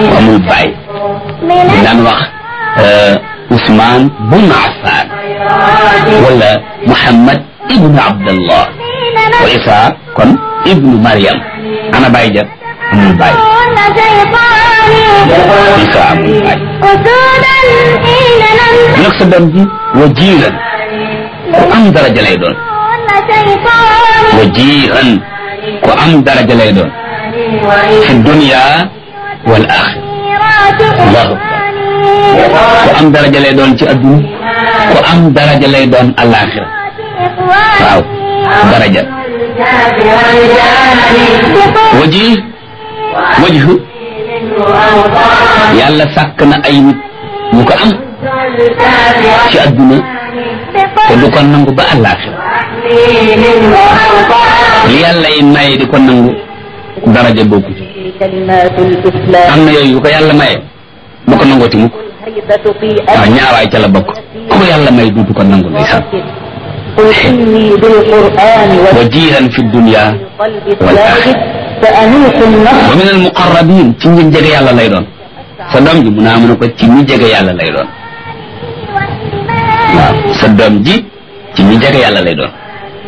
amul baay daan wax Ousmane bun Affan wala Muhammad ibnu Abdallah wa Isa kon ibnu Maryam ana baay ja amul baay Isa amul baay nag sa doom ji wajiiran ku am daraja lay doon wajiiran ku am daraja lay doon fi dunya wal axira allahu akbar ku am daraja lay doon ci adduna ku am daraja lay doon alaxira waaw daraja waji wajhu yàlla sàkk na ay nit ñu ko am ci adduna te du ko nangu ba alaxira li yàlla yi maye di ko nangu daraja bokku ci am na yooyu yu ko yàlla maye bu ko nangooti mukk waaw ñaawaay ca la bokk ku ko yàlla may duutu ko nangu ndeysaan wajihan fi dunya wal axira wa min al muqarrabin ci ñi jege yàlla lay doon sa doom ji mu naa mën a ko ci ñi jege yàlla lay doon waaw sa doom ji ci ñi jege yàlla lay doon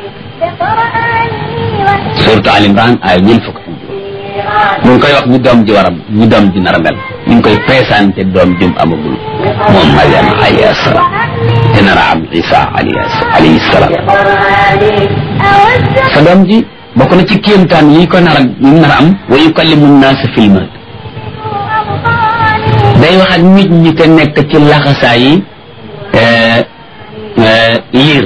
surtout Al Imran ay ñeent fukk mu ngi koy wax ñu doom ji waram ñu doom ji nar a mel ñu ngi koy présenté doom jum amagul moom Mariam alayhi salaam te nar a am Isa alayhi salaam sa doom ji bokk na ci kéemtaan yi ko nar a yi nar a am wa yukallimu naasa fil mahd day wax ak nit ñi te nekk ci laxasaa yi liir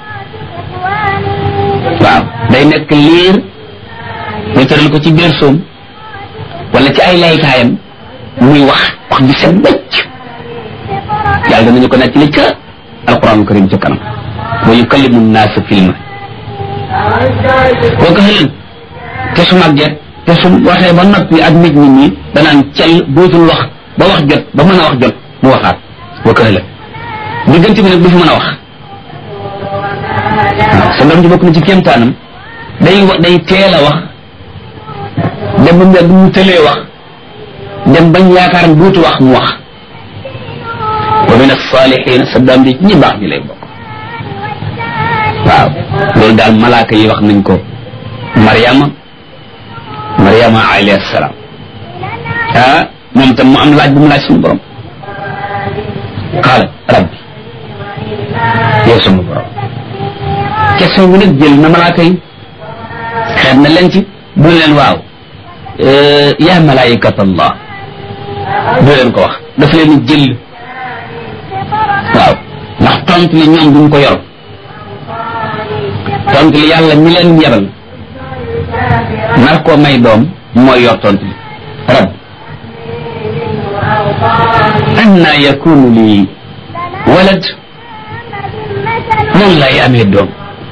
waaw day nekk liir ñu tëral ko ci biir soom wala ci ay laytaayam muy wax wax ji set bëcc yàlla danañu ko nekk li ca alquran karim ca kanam wa yukallimu naasa fil mahd boo ko xëlin te su màgget te su waxee ba noppi ak nit ñi nii danaan cel dootul wax ba wax jot ba mën a wax jot mu waxaat boo ko xëlin diggante bi nag du fi mën a wax waaw sa doom ji bokk na ci kéemtaanam day wax day teel a wax dem ba mu mu tëlee wax dem bañ yaakaar ne duutu wax mu wax wa min as-salihin sa doom ji ñi baax ñi lay bokk waaw loolu daal malaaka yi wax nañ ko Mariama Mariama alayhi salaam ah moom tam mu am laaj bu mu laaj suñu borom qaala rabbi yow sama borom question bi nag jël na malaaka yi xeet na leen ci bu leen waaw yaa malaayikat allah du leen ko wax daf leen jël waaw ndax tontu li ñoom duñ ko yor tontu li yàlla mi leen yebal nar koo may doom mooy yor tontu li rab anna yakunu li walad moom lay amee doom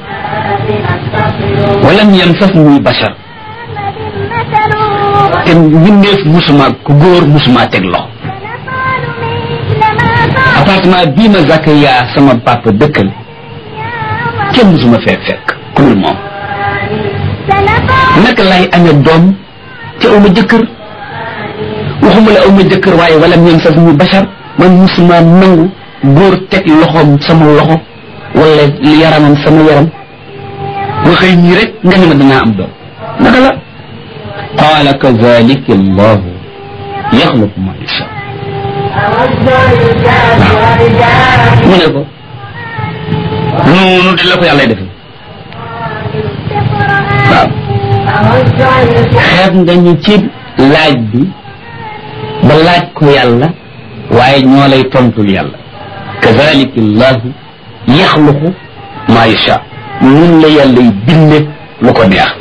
walam yamsasni bashar te mbindeef musuma ku góor musuma teg loxo appartement bii ma Zakaria sama papa dëkkal kenn musuma fee fekk ku dul moom naka lay amee doom te aw ma jëkkër waxuma la aw ma jëkkër waaye walam yamsasni bashar man musuma nangu góor teg loxoom sama loxo wala yaramam sama yaram nga xëy nii rek nga ne ma danaa am doom naka la qaala kazalika allahu yaxluqu ma yasha mu ne ko noonu di la ko yàlla defee waaw xeeb nga ñu ci laaj bi ba laaj ko yàlla waaye ñoo lay tontul yàlla kazalika allahu yaxluqu ma yasha nun la yàlla yi binde lu ko neex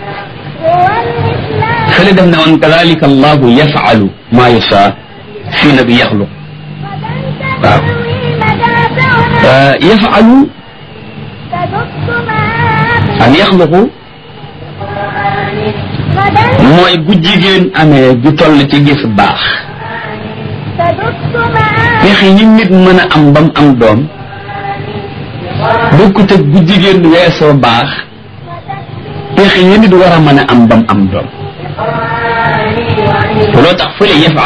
fële dem na woon kadalika allahu yafalu ma yasha fii na bi yaxluq waaw yafalu an yaxluqu mooy bu jigéen amee ju toll ci gis baax pexe yi nit mën a am bam am doom bokkut ak bu jigéen weesoo baax pexe yi nit war a mën a am bam am doom loo tax fële yëf